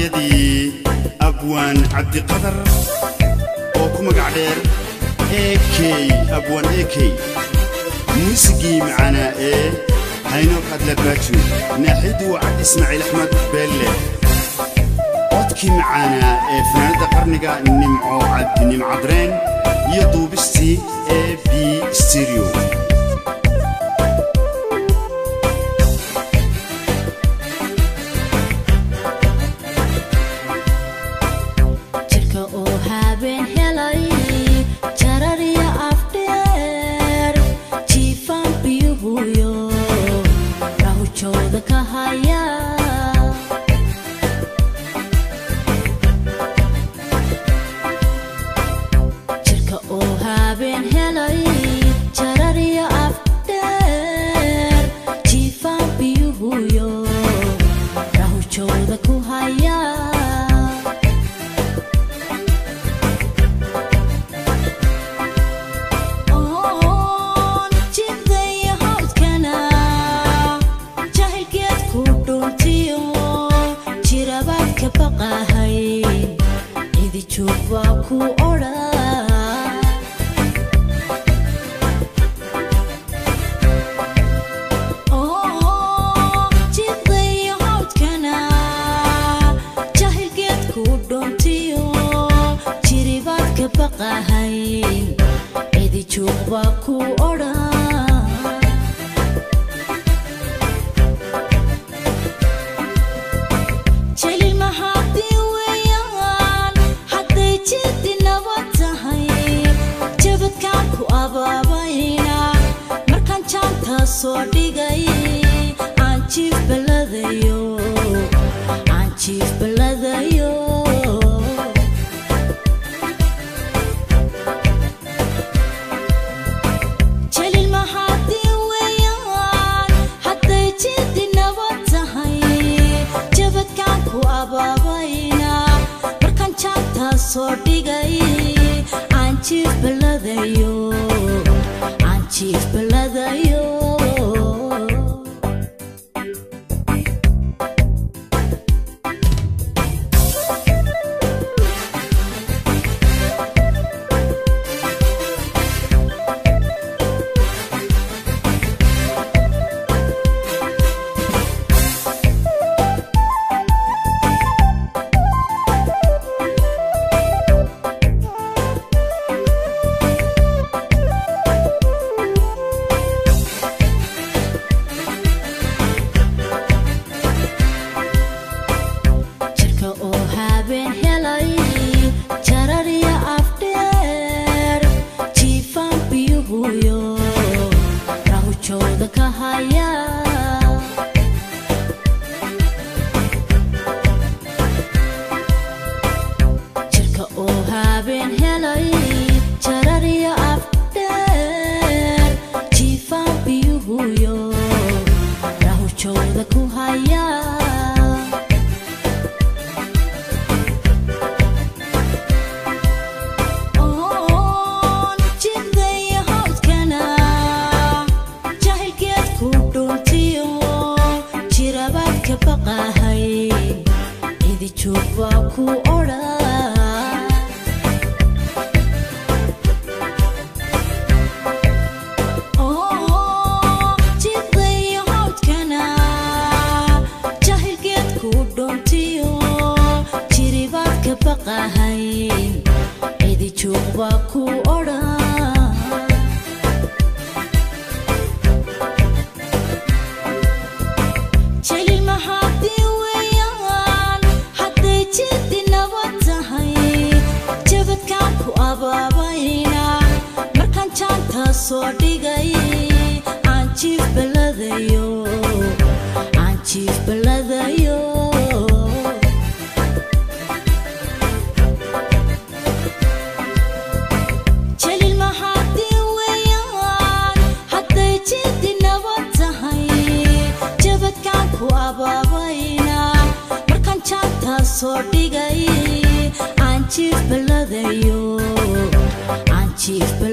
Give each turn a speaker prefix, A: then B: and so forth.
A: erayadii abwaan cabdiqadar oo ku magac dheer ekey abwaan ekey muusigii macanaa ee haynoog adlabaaju naaxidu waa cabdi ismaaciil axmed beelle codkii macaanaa ee fanaanadda qarniga nimco cabdi nimcadreen iyo duubistii e b stereo
B: jirka oo habeen helay jarar iyo afdheer jiifaan biyuhuyo rahujooda ka haya jirka oo habeen helay jarar iyo afdheer jiifaan biyuhuyo rahujooda ku haya oon jibdaya hawdkana jahilkeed ku dhuntiyo jirabaad ka baqahay cidi joog baa ku odha jibdaya hawdkana jahilkeed ku dhuntiyo jiribaad ka baqahay cidi joog baa ku odha jelil mahadii weeyaan hadday jiddi nabad tahay jabadkaan ku abaabayna markaan jaanta soo dhigay aan jiif baladayo aan jiif baladayo jelil mahadii weeyaan hadday jiddi nabad tahay jabadkaan ku abaabayna markaan jaanta soo dhigay aan jiif baladayo aan jiif baladayo jirka oo habeen helay jarar iyo afdheer jiifaan biyuhuyo rahujooda ka haya jirka oo habeen helay jarar iyo afdheer jiifaan biyuhuyo rahujooda ku haya oon jibdaya hawdkana jahilkeed ku dhuntiyo jirabaad ka baqahay cidi joog baa ku odha oo jibdaya hawdkana jahilkeed ku dhuntiyo jiribaad ka baqahay cidi joog baa ku odha jelil mahadii weeyaan hadday jiddi nabad tahay jabadkaan ku abaabayna markaan jaanta soo dhigay aan jiif baladayo aan jiif baladayo jelil mahadii weeyaan hadday jiddi nabad tahay jabadkaan ku abaabayna markaan jaanta soo dhigay aan jiif baladayo aan jiif baladayo